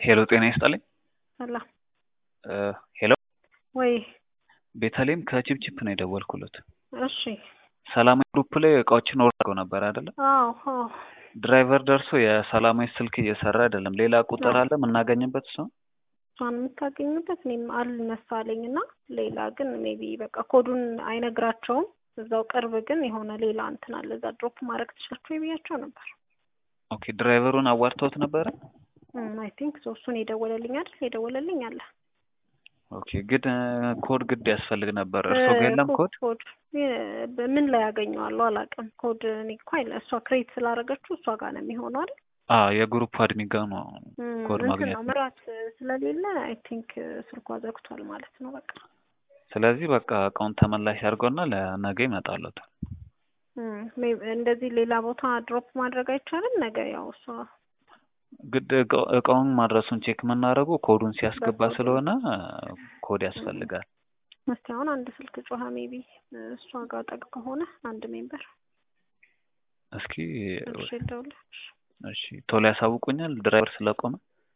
ሄሎ ጤና ይስጥልኝ። ሰላም ሄሎ ወይ? ቤተልሔም ከቺፕቺፕ ነው የደወልኩለት። እሺ። ሰላማዊ ግሩፕ ላይ እቃዎችን ወርደው ነበር አይደለ? አዎ አዎ። ድራይቨር ደርሶ የሰላማዊ ስልክ እየሰራ አይደለም። ሌላ ቁጥር አለ የምናገኝበት ሰው? እሷን የምታገኙበት እኔም አልነሳለኝ እና ሌላ ግን ሜቢ በቃ ኮዱን አይነግራቸውም። እዛው ቅርብ ግን የሆነ ሌላ እንትን አለ እዛ ድሮፕ ማድረግ ትችላችሁ ብያቸው ነበር። ኦኬ ድራይቨሩን አዋርተውት ነበረ? አይ ቲንክ ሶ እሱን የደወለልኝ አይደል? የደወለልኝ አለ። ኦኬ ግን ኮድ ግድ ያስፈልግ ነበር። እርሶ ጋር የለም ኮድ? ኮድ ምን ላይ ያገኘዋለሁ አላውቅም። ኮድ እኔ እኮ አይለ እሷ ክሬት ስላደረገችው እሷ ጋር ነው የሚሆነው አይደል? አዎ የግሩፕ አድሚን ጋር ነው ኮድ እንትን ማግኘት ነው ምራት ስለሌለ አይ ቲንክ ስልኳ ዘግቷል ማለት ነው። በቃ ስለዚህ በቃ እቃውን ተመላሽ አድርገውና ለነገ ይመጣሉታል። እም፣ ሜይ- እንደዚህ ሌላ ቦታ ድሮፕ ማድረግ አይቻልም። ነገ ያው እሷ ግድ እቃ- እቃውን ማድረሱን ቼክ የምናደርገው ኮዱን ሲያስገባ በኮድ ስለሆነ ኮድ ያስፈልጋል። እስቲ አሁን አንድ ስልክ ጮኸ። ሜቢ እሷ ጋር ጠቅ ከሆነ አንድ ሜምበር እስኪ መልሼ ልደውልልሽ። እሺ ቶሎ ያሳውቁኛል ድራይቨር ስለቆመ